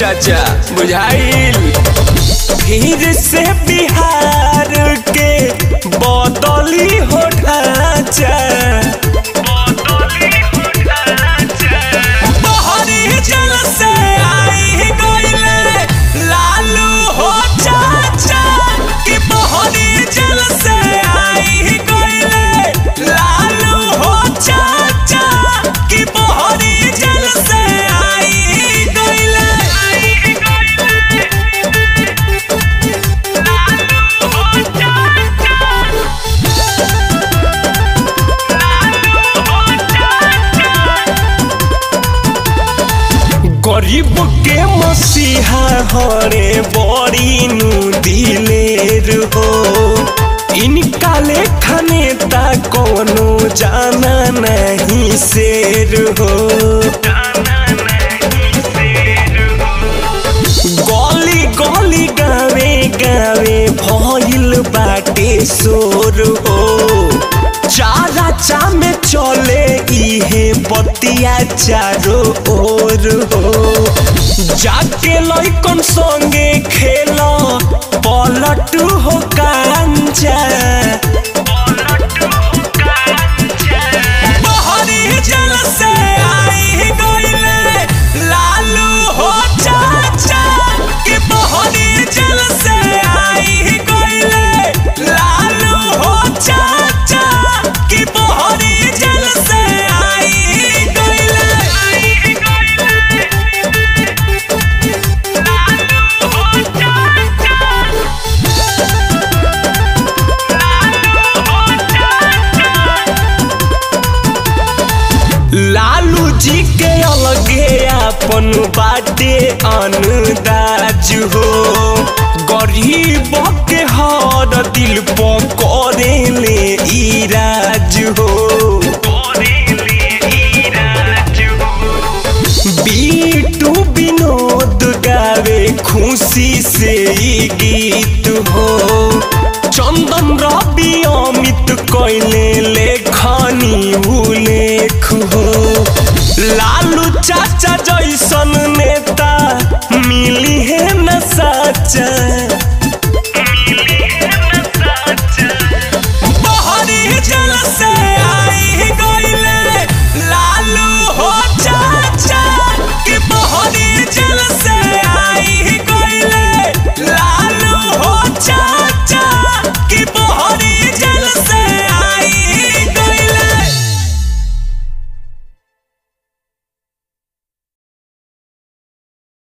चाचा बुझाइल फिर से बिहार के बदली हो ढांचा बहरी जल से आई गइले लालू हो चाचा कि बहरी जल से आई गइले लालू हो चाचा कि बहरी जल से आई गइले लालू हो चाचा गरीब के मसीहा हरे बड़ी नु दिलेर हो इनका लेखा नेता कोनो जाना नहीं शेर हो गली गली गावे गावे भइल बाटे शोर हो चारा चा में चले इहे बतिया चारो ओर हो जाके लइकन संगे खेल पलट हो कांचा बहरी जल से आई गइले लालू हो चाचा कि बहरी जल से आई गइले लालू हो चाचा कि बहरी जल से आई गइले लालू हो चाचा लालू जी के अलगे अपन बाटे अनुदाज हो गरीब के हर दिल पर करे ले इराज हो बीटू विनोद गावे खुशी से ई गीत हो चंदन रवि अमित कैले लेखनी उलेख हो लालू चाचा